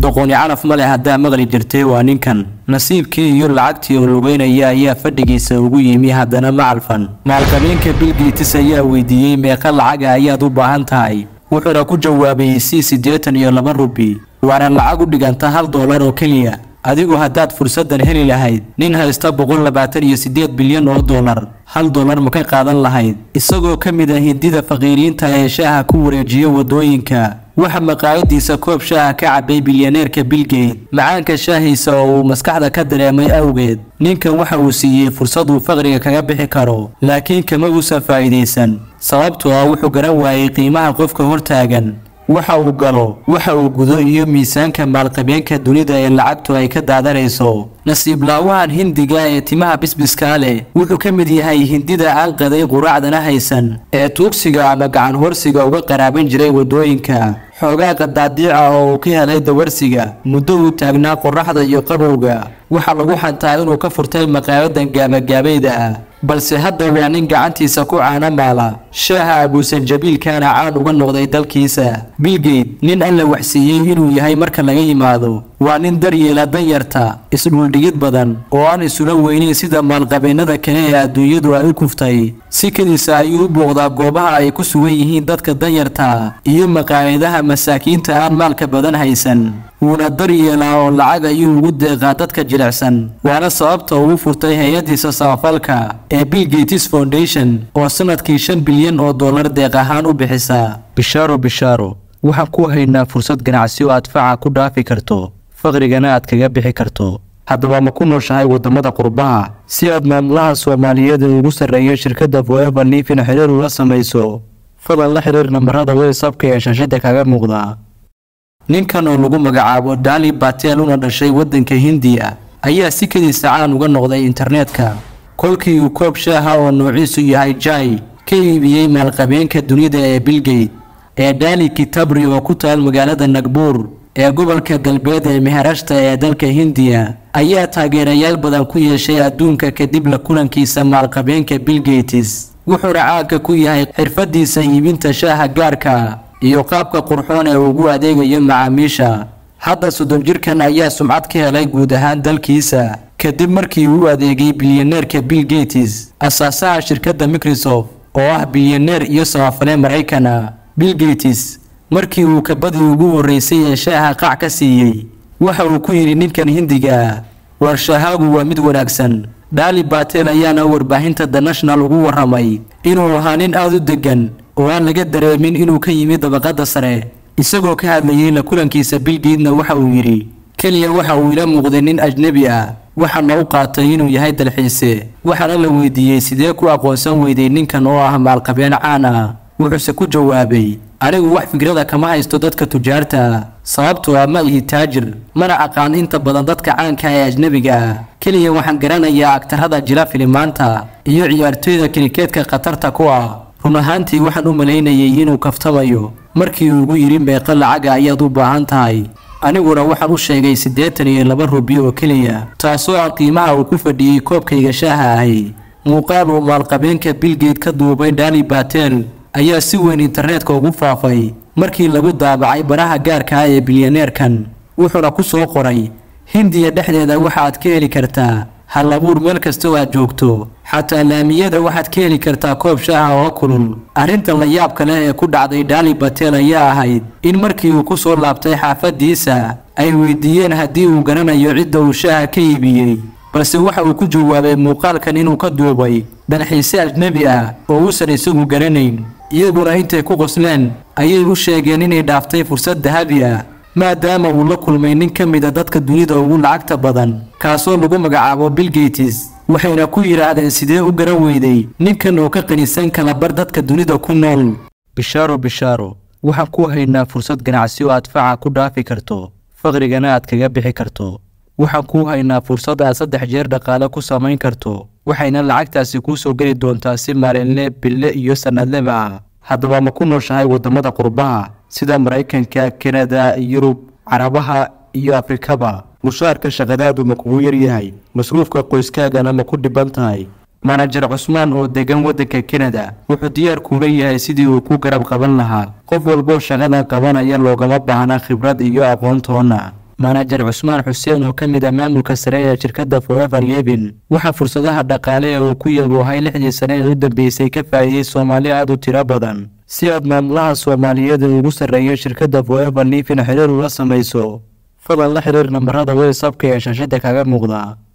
doqoni calaf ma leh haddaa maqli jirtay waa ninkan nasiibkii iyo lacagtii oo lugeynaya ayaa fadhigiisa ugu yimi haddana ma calfan maalqabeenka bilgiitis ayaa weydiiyey meeqa lacaga ayaad u baahan tahay wuxuuna ku jawaabay si siddeetan iyo laba rubi waana lacag u dhiganta hal doolar oo keliya adigu haddaad fursaddan heli lahayd nin haysta boqol labaatan iyo siddeed bilyan oo doolar hal doolar ma ka qaadan lahayd isagoo ka mid ah hindida faqiiriinta ee shaaha ku wareejiya waddooyinka waxa maqaayadiisa koob shaaha ka cabay bilyaneerka bilgate macaanka shaahiisa oo uu maskaxda ka dareemay awgeed ninkan waxa uu siiyey fursad uu faqriga kaga bixi karo laakiin kama uusan faa'iidaysan sababtoo ah wuxuu garan waayey qiimaha qofka hortaagan waxa uu galo waxa uu gudo iyo miisaanka maalqabeenka dunida ee lacagtu ay ka daadanayso nasiib laawahan hindiga ee timaha bisbiskaa leh wuxuu ka mid yahay hindida aan qaday quraacdana haysan ee tuugsiga ama gacan horsiga uga qaraaban jiray waddooyinka xoogaa qadaadiica oo uu ka helay dawarsiga muddo uu taagnaa qorraxda iyo qabowga waxaa lagu xantaa inuu ka furtay maqaayadan gaabagaabayda ah balse hadda waa nin gacantiisa ku caana maala shaaha abuusanjabiilkaana caan uga noqday dalkiisa bilgate nin alla waxsiiyey inuu yahay marka laga yimaado waa nin daryeela danyarta isdhuldhigid badan oo aan isula weyneyn sida maalqabeennada kale ee adduunyadu ay u kuftay si kadiisa ayuu u booqdaa goobaha ay ku sugan yihiin dadka danyarta iyo maqaayadaha masaakiinta aan maalka badan haysan wuuna daryeelaa oo lacag ayuu ugu deeqaa dadka jilicsan waana sababta uu furtay hay-adiisa samafalka ee bill gates foundation oo sanadkii shan bilyan oo dollar deeq ahaan u bixisa bishaaro bishaaro waxaan ku haynaa fursad ganacsi oo aad faca ku dhaafi karto faqrigana aad kaga bixi karto haddaba ma ku nooshahay waddamada qurbaha si aad maamulaha soomaaliyeed ee ugu sarreeya shirkadda foever liifin xiriir ula samayso fadlan la xiriir nambarada whatsapka ee shaashada kaga muuqda ninkan oo lagu magacaabo dali batel una dhashay waddanka hindiya ayaa si kadiisa caan uga noqday internetka kolkii uu koob shaaha oo noociisu yahay jai ka iibiyey maalqabeenka dunida ee bilgate ee dali kitabri oo ku taal magaalada nagbuur ee gobolka galbeed ee meherashta ee dalka hindiya ayaa taageerayaal badan ku yeeshay adduunka kadib la kulankiisa maalqabeenka bilgates wuxuuna caanka ku yahay xirfadiisa iibinta shaaha gaarka iyo qaabka qurxoon ee ugu adeegayo macaamiisha hadda soddon jirkan ayaa sumcad ka helay guud ahaan dalkiisa kadib markii uu adeegay bilyaneerka bill gates asaasaha shirkadda microsoft oo ah bilyaneer iyo samafale maraykana bill gates markii uu kabadii ugu horreysay ee shaaha qac ka siiyey waxa uu ku yidhi ninkan hindiga ah war shaahaagu waa mid wanaagsan daali batel ayaana warbaahinta the national ugu warramay inuu ahaa nin aada u deggan oo aan laga dareemin inuu ka yimid dabaqadda sare isagoo ka hadlayey la kulankiisa bilgeedna waxa uu yidhi keliya waxa uu ila muuqday nin ajnebi ah waxaana u qaatay inuu yahay dalxiise waxaana la weydiiyey sidee ku aqoonsan weyday ninkan oo ah maalqabeen caan ah wuxuuse ku jawaabay anigu wax fikrada kama haysto dadka tujaarta ah sababtoo ah ma ihi taajir mana aqaan inta badan dadka caanka ee ajnebiga ah keliya waxaan garanayaa agtarada jila filimaanta iyo ciyaartooyda krikeedka khatarta ku ah run ahaantii waxaan u malaynayay inuu kaftamayo markii uu ugu yidhi meeqa lacaga ayaad u baahan tahay aniguna waxaan u sheegay siddeetan iyo laba rubi oo keliya taasoo ah qiimaha uu ku fadhiyey koobkayga shaaha ahi muuqaal uu maalqabeenka bilgeed ka duubay dali batel ayaa si weyn internetka ugu faafay markii lagu daabacay baraha gaarka ah ee bilyaneerkan wuxuuna ku soo qoray hindiya dhexdeeda waxaad ka heli kartaa hal abuur meel kasta oo aad joogto xataa laamiyada waxaad ka heli kartaa koob shaaha oo kulul arrintan la yaabka leh ee ku dhacday dali batel ayaa ahayd in markii uu ku soo laabtay xaafadiisa ay weydiiyeen haddii uu garanayo cidda uu shaaha ka iibiyey balse waxa uu ku jawaabay muuqaalkan inuu ka duubay dalxiise ajnebi ah oo uusan isagu garanayn iyaguna intay ku qosleen ayay u sheegeen inay dhaaftay fursad dahabi ah maadaama uu la kulmay nin ka mid a dadka dunida ugu lacagta badan kaasoo lagu magacaabo bilgates waxayna ku yidhaahdeen sidee u garan weyday ninkan oo ka qanisan kala bar dadka dunida ku nool bishaaro bishaaro waxaan ku haynaa fursad ganacsi oo aad faca ku dhaafi karto faqrigana aad kaga bixi karto waxaan kuu haynaa fursad aad saddex jeer dhaqaale ku samayn karto waxayna lacagtaasi kuu soo geli doontaa si maalinle bille iyo sannadleba ah haddaba ma ku nooshahay waddamada qurbaha sida maraykanka kanada yurub carabaha iyo afrikaba mushaarka shaqadaadu ma kugu yaryahay masruufka qoyskaagana ma ku dhiban tahay manajer cusmaan oo degan waddanka kanada wuxuu diyaar kuula yahay sidii uu ku garab qaban lahaa qof walboo shaqadan qabanaya loogama baahna khibrad iyo aqoontoona manajer cusmaan xuseen oo ka mid ah maamulka sare ee shirkadda forever levin waxaa fursadaha dhaqaale ee uu ku yabuuhay lixdii sane ee u dambeysay ka faa'iidey soomaali aad u tiro badan si aad maamulaha soomaaliyeed ee ugu sarreeya shirkadda forever levin xiriir ula samayso fadlan la xiriir nambarada whatsapka ee shaashada kaga muuqda